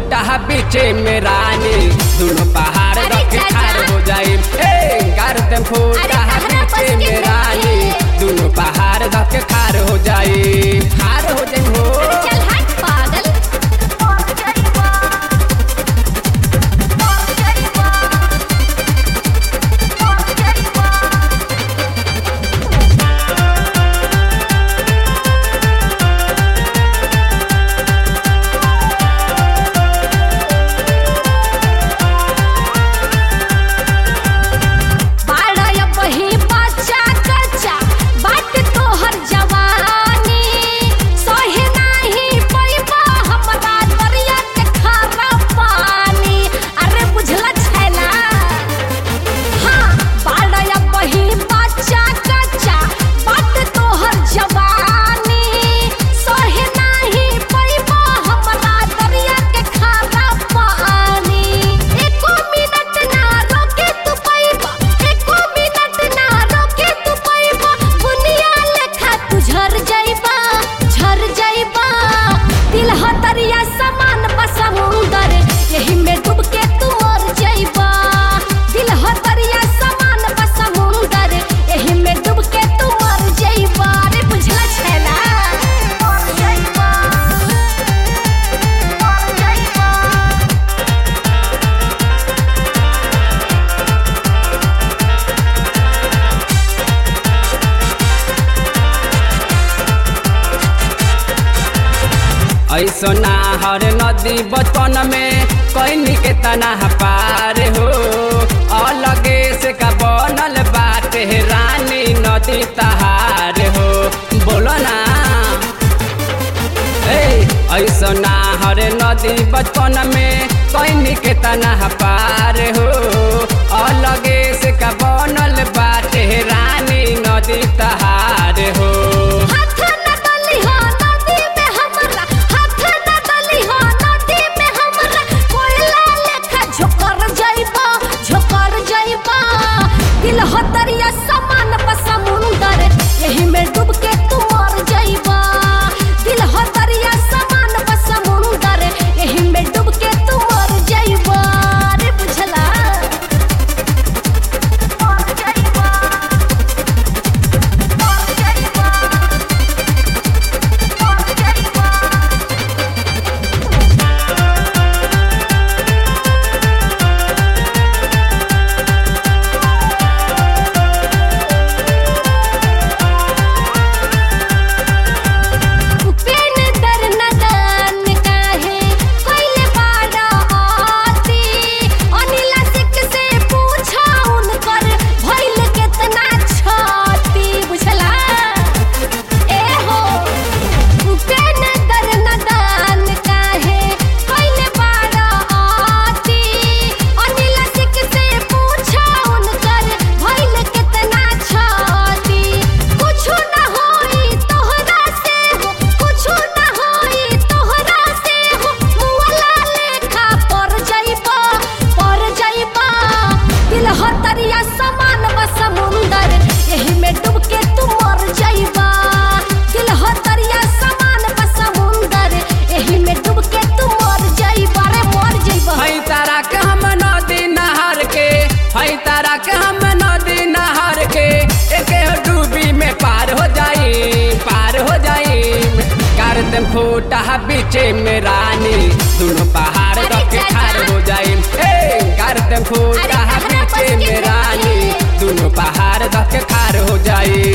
फूटा बीचे में रानी दोनों पहाड़ अरे रख चाचा। खार हो जाई ए कर दे फूटा अरे कहना बस बीचे के में रानी नहीं। दोनों पहाड़ रख खार हो जाई खार हो जाई हो चल हट पागल बाड़ा बही बच्चा कच्चा बाट तोहर जवानी सहे नाही पैबा हमरा दरिया के खारा पानी अरे बुझला छैला हाँ बाड़ा बही बच्चा कच्चा बाट तोहर जवानी सहे नाही पैबा हमरा दरिया के खारा पानी एको मिनट ना रोके तू पैबा एको मिनट ना रोके तू पैबा दुनिया लेखा तू झर जाइबा झर जाइबा दिल हतरिया समान बा समुंदर यही में डूब के तू मर जाइबा दिल हतरिया समान बा समुंदर यही में डूब के तू मर जाइबा रे बुझला छैला मर जाइबा मर जाइबा ऐसो नाहर नदी बचपन में कैनी के तना पार हो अलगे से का बनल बाटे रानी नदी तहार हो बोलो ना ए ऐसो नाहर नदी बचपन में कैनी के तना पार हो अलगे से का बनल बाटे रानी नदी तहार हो हाथ न डली हो नदी में हमरा हाथ न डली हो नदी में हमरा कोयला लेखा झोकर जाइबा झोकर जाइबा दिल हो दरिया समान बा समुंदर यही में डूब के तू मर जाइबा दिल हो दरिया समान बा समुंदर यही में डूब के तू मर जाइबा रे बुझला मर जाइबा मर जाइबा पेन दर नदान काहे कोइले बाड़ा आती अनिला सिक से पूछा उनकर भइल केतना छाती बुझला ए हो पेन दर नदान काहे कोइले बाड़ा आती अनिला सिक से पूछा उनकर भइल केतना छाती कुछु ना होई तोहरा से हो कुछु ना होई तोहरा से हो मुअला लेखा पर जाइबा पर जाइबा दिल हतरिया समान बा समुंदर यही में डूब के तू मर जाइबा दिल हतरिया समान बा समुंदर यही में डूब के तू मर जाइबा रे मर जाइबा हई तारा के हम नदी नहर के हई तारा के हम नदी नहर के एके डूबी में पार हो जाई पार हो जाई कर दे फूटा बीचे में रानी दोनों पहाड़ अरे रख चाचा। खार हो जाई ए कर दे फूटा अरे कहना बस बीचे के में रानी नहीं। दोनों पहाड़ रख खार हो जाई